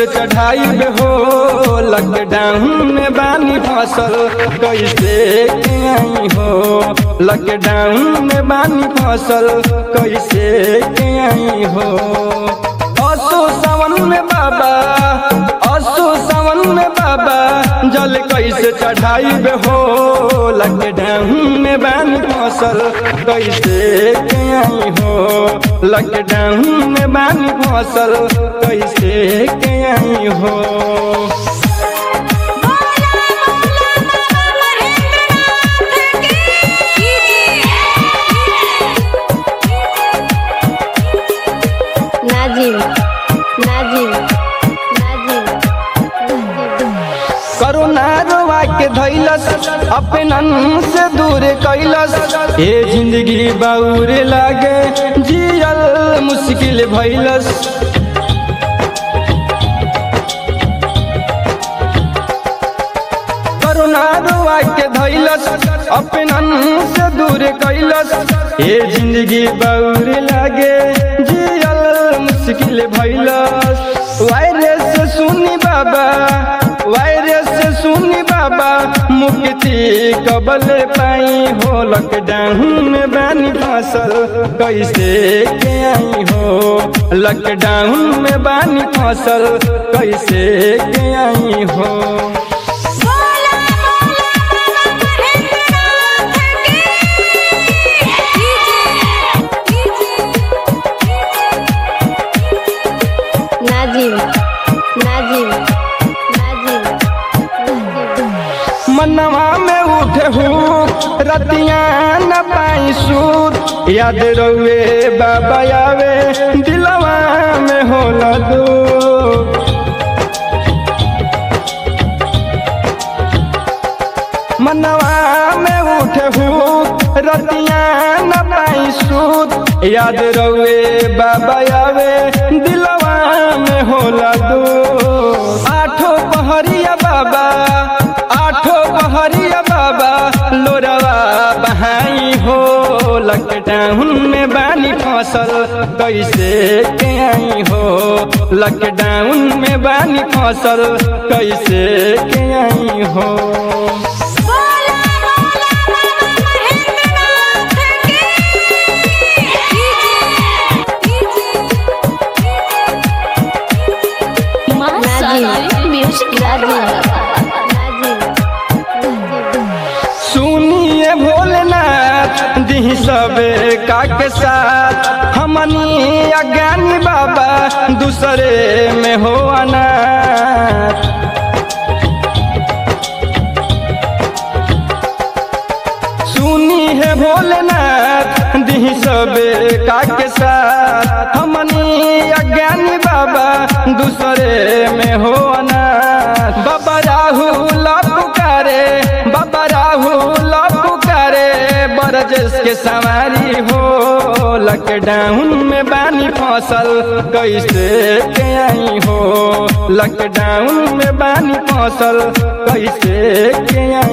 चढ़ाई हो लॉकडाउन में बानी फसल कैसे के आई हो लॉकडाउन में बानी फसल कैसे के आई हो असो सावन में बाबा असो सावन में बाबा जल कैसे चढ़ाई हो लॉकडाउन में बानी फसल कैसे के आई हो लॉकडाउन में बानी फसल कैसे के आई हो नाजिम नाजिम नाजिम करोना रोवा के धैलस अपनन से दूर कैलस ए जिंदगी बाउर लागे जियल मुश्किल भैलस करोना रोवा के धैलस अपनन से दूर कैलस ए जिंदगी बाउर लागे जियल मुश्किल भैलस वायरस सुनी बाबा वायरस सुनी बाबा मुक्ति कबल पाई हो लॉकडाउन में बानी फसल कैसे के आई हो लॉकडाउन में बानी फसल कैसे के आई हो नाजिम नाजिम नाजिम मनवा में उठे हूँ रतिया न पाई सूत याद रहुए बाबा आवे दिलवा में होला दो मनवा में उठे हूँ रतिया न पाई सूत याद रहुए बाबा आवे दिलवा में होला दो आठो पहरिया बाबा आठो पहरिया बाबा लोरवा बहाई हो लॉकडाउन में बानी फसल कैसे के आई हो लॉकडाउन में बानी फसल कैसे के आई हो नाजिम म्यूजिक सुनिए भोलेनाथ दी सबे का के साथ हमनी अज्ञानी बाबा दूसरे में हो अनाथ सुनी है भोलेनाथ दी सबे का के साथ हमनी अज्ञानी बाबा दूसरे में हो अनाथ बाबा राहुल पुकारे बाबा राहुल पुकारे बरजस के सवारी हो लॉकडाउन में बानी फसल कैसे के आई हो लॉकडाउन में बानी फसल कैसे के आई